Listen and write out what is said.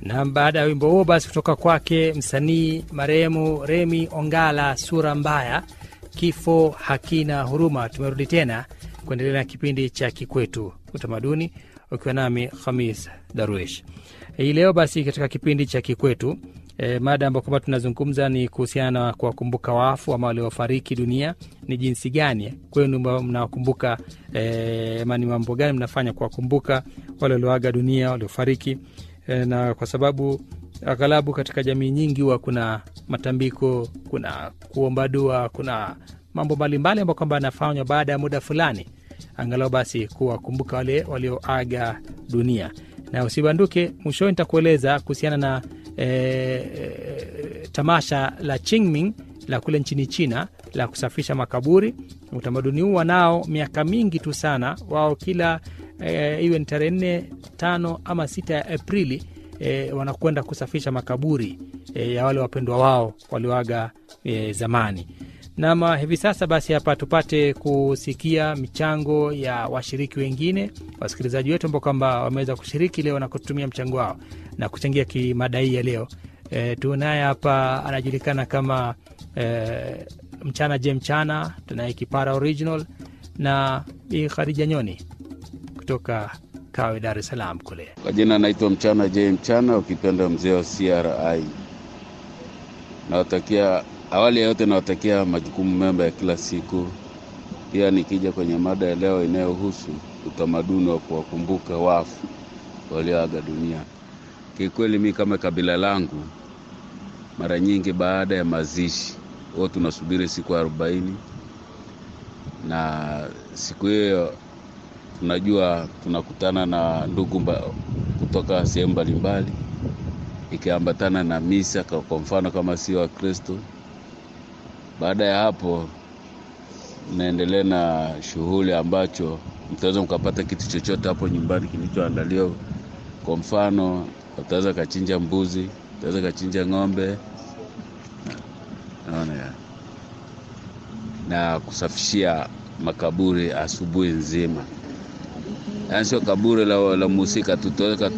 Na baada ya wimbo huo basi kutoka kwake msanii marehemu Remi Ongala, sura mbaya, kifo hakina huruma, tumerudi tena kuendelea na kipindi cha Kikwetu Utamaduni, ukiwa nami Khamis Darwish hii leo. Basi katika kipindi cha Kikwetu e, mada ambayo kwamba tunazungumza ni kuhusiana na kuwakumbuka wafu ama waliofariki dunia. Ni jinsi gani kwenu mnawakumbuka e, ama ni mambo gani mnafanya kuwakumbuka wale walioaga dunia, waliofariki e, na kwa sababu aghalabu katika jamii nyingi huwa kuna matambiko, kuna kuomba dua, kuna mambo mbalimbali ambayo kwamba yanafanywa baada ya muda fulani, angalau basi kuwakumbuka wale walioaga dunia. Na usibanduke, mwishoni nitakueleza kuhusiana na e, e, tamasha la Qingming la kule nchini China la kusafisha makaburi. Utamaduni huu wanao miaka mingi tu sana, wao kila e, iwe ni tarehe nne, tano ama sita ya Aprili e, wanakwenda kusafisha makaburi e, ya wale wapendwa wao walioaga e, zamani. Nama hivi sasa basi, hapa tupate kusikia michango ya washiriki wengine, wasikilizaji wetu ambao kwamba wameweza kushiriki leo na kutumia mchango wao na kuchangia kimada hii ya leo. E, tunaye hapa anajulikana kama e, mchana je mchana, tunaye kipara original na Bi Khadija Nyoni kutoka Kawe, Dar es Salaam kule. Kwa jina anaitwa mchana je mchana, ukipenda mzee wa CRI. Nawatakia awali ya yote nawatakia majukumu mema ya kila siku. Pia nikija kwenye mada ya leo inayohusu utamaduni wa kuwakumbuka wafu walioaga dunia, kikweli mi kama kabila langu, mara nyingi baada ya mazishi huwa tunasubiri siku arobaini, na siku hiyo tunajua tunakutana na ndugu mba, kutoka sehemu mbalimbali, ikiambatana na misa, kwa mfano kama sio Wakristo baada ya hapo mnaendelea na shughuli ambacho mtaweza mkapata kitu chochote hapo nyumbani kilichoandaliwa. Kwa mfano, wataweza kachinja mbuzi, wataweza kachinja ng'ombe, naona ya na kusafishia makaburi asubuhi nzima, yaani sio kaburi la, la mhusika tu, tutaweza